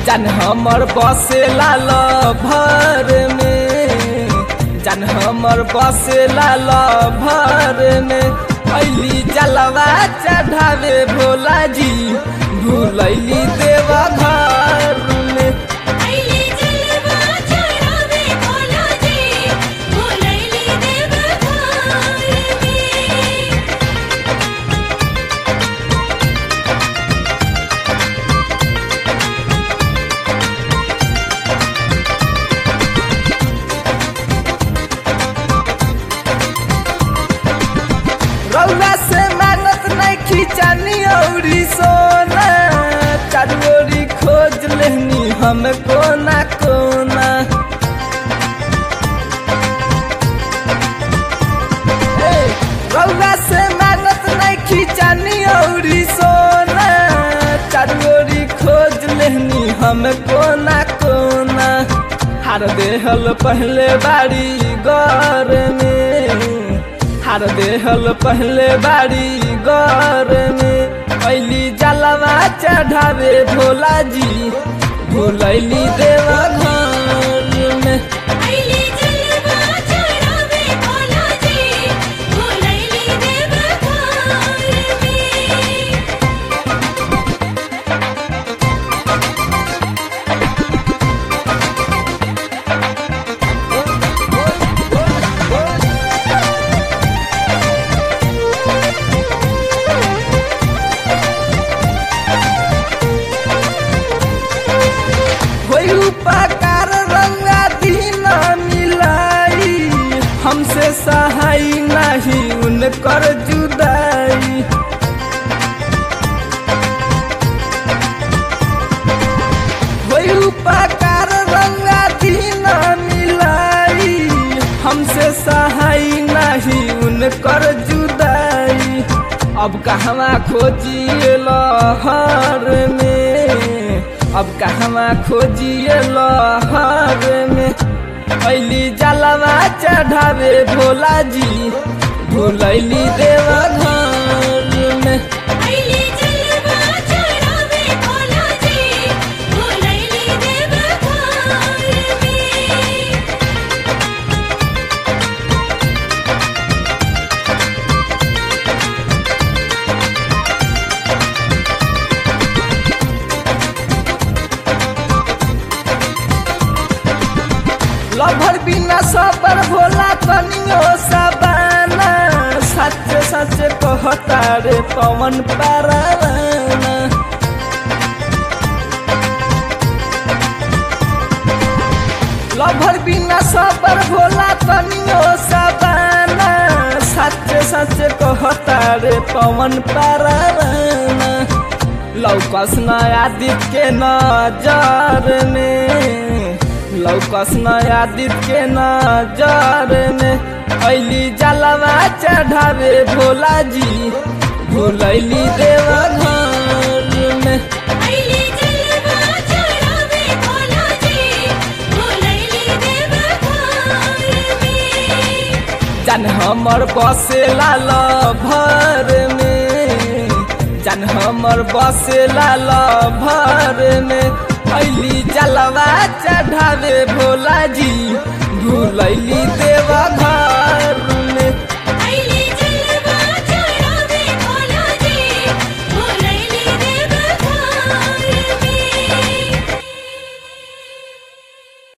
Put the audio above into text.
जान हमर बसेला भर में जान हमर बसेला भर में अली जलवा चढ़ावे भोला जी भूलैली देवा घर में अइली जलवा चढ़ावे भोला जी भोलैली देव घर में रौला से मांगत नहीं खिंचानी औरी सोना चारोरी खोज लेनी हम कोना कोना ए, रौला से मांगत नहीं खिंचानी औरी सोना चारोरी खोज लेनी हम कोना कोना हार देहल पहले बाड़ी घर में हार देहल पहले बाड़ी घर में अली जलवा चढ़ावे भोला जी भूलैली देवा घर में अइली जलवा चढ़ावे भोला जी भोलैली देव घर में होई उपकार रंगा दिन मिलाई हमसे सहाय नहीं उनकर जुदाई होई उपकार रंगा दिन मिलाई हमसे सहाय नहीं उनकर जुदाई अब कहवा खोजिए लहर में अब कहवा खोजिए लहर में अली जलवा चढ़ावे भोला जी भूलैली देवा घर में अइली जलवा चढ़ावे भोला जी भोलैली देव घर में लभर बिना सबर भोला तनियो सबाना सच सच कहता रे पवन पाराना लभर बिना सबर भोला तनियो सबाना सच सच कहता रे पवन पाराना लौकस नया दिख के नजर में लौकस नया दिख के नजर में अली जलवा चढ़ावे भोला जी भूलैली देवा घर में अइली जलवा चढ़ावे भोला जी भोलैली देव घर में जान हमर बसेला भर में जान हमर बसेला भर में अली जलवा चढ़ावे भोला जी भूलैली देवा घर